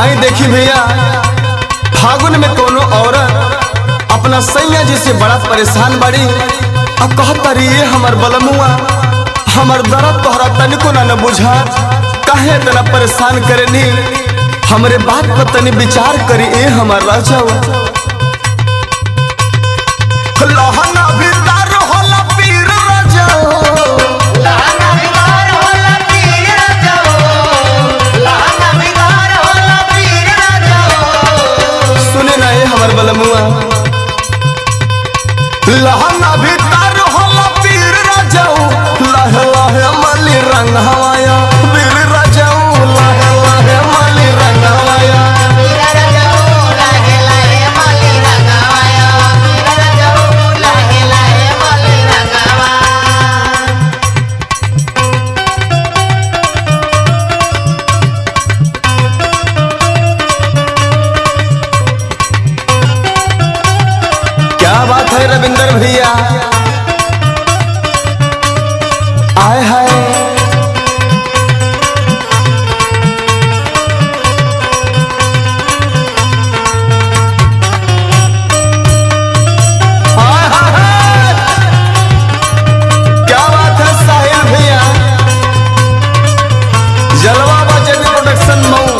आई देखी भैया फागुन में कोनो औरत अपना सैया जी से बड़ा परेशान बड़ी अब कहतरी ये हमर बलमुआ हमर दर्द तोहरा तनिको ना न बुझा काहे इतना परेशान करेनी हमरे बात पर तनी विचार करी ए हमर राजा लहना भीतर होला पीर राजा सुने ना ये हमर बलमुआ लहना भीतर होला पीर राजाऊ लहे लहे मली रंग हवाया पीर राजाऊ लहे लहे मली रंग हवाया क्या बात है रविंदर भैया आए हाय आय हाय हाय। क्या बात है साहिल भैया जलवा बजट प्रोडक्शन मऊ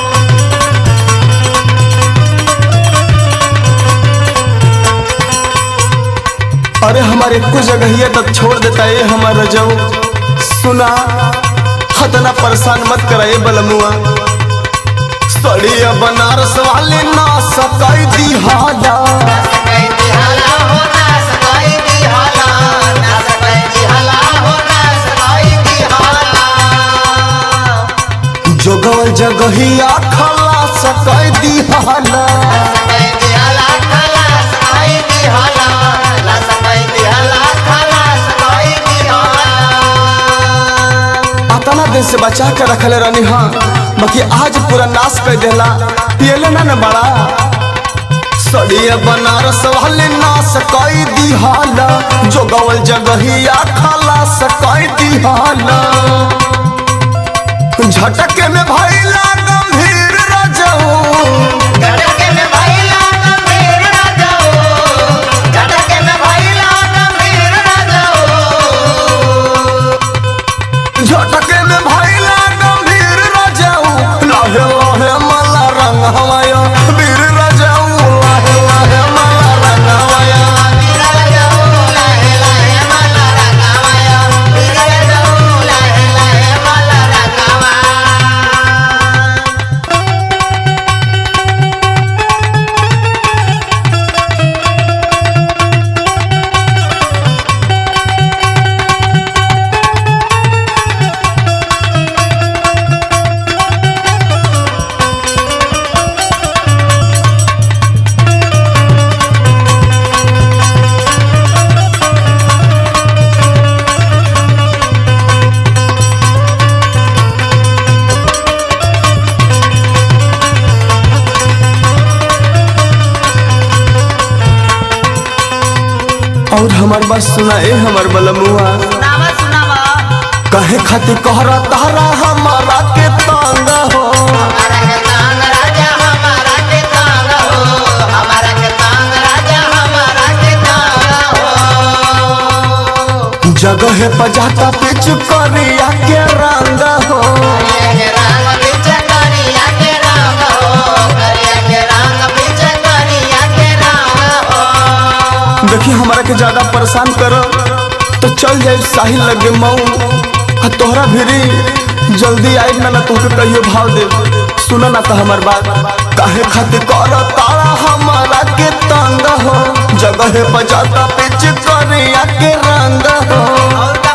अरे हमारे कुछ जगह तक छोड़ देता है हमारा जाऊ सुना खतना परेशान मत कराए बलमुआ सड़िया बनारस वाले ना सकाई दी हाजा जोगवल जगहिया खला सकाई दी हाला अतना दिन से बचा के रखले रहनी हाँ बाकी आज पूरा नाश कर देला पियले ना न बड़ा सड़िया बनारस वाले नाश कई दी हाला जोगवल जगहिया खला सकाई दी हाला झटके में भैला गंभीर रजऊ झटके में भैला गंभीर रजऊ लहे लहे मला रंग हवाया वीर रजऊ लहे लहे मला रंग हवाया और हमार बात सुना ए हमार बलमुआ कहे खातिर कहरा तारा हमारा के तांगा हो जगह पर जाता पिच करिया के रंग हो देखी हमारा के ज्यादा परेशान करो तो चल जाए साहिल लगे मऊ आ तोहरा भिरी जल्दी आई ना ना तोहके कहियो भाव दे सुना ना तो हमार बात काहे खातिर कर तारा हमारा के तंग हो जगह पर जाता पिच करिया के रंग हो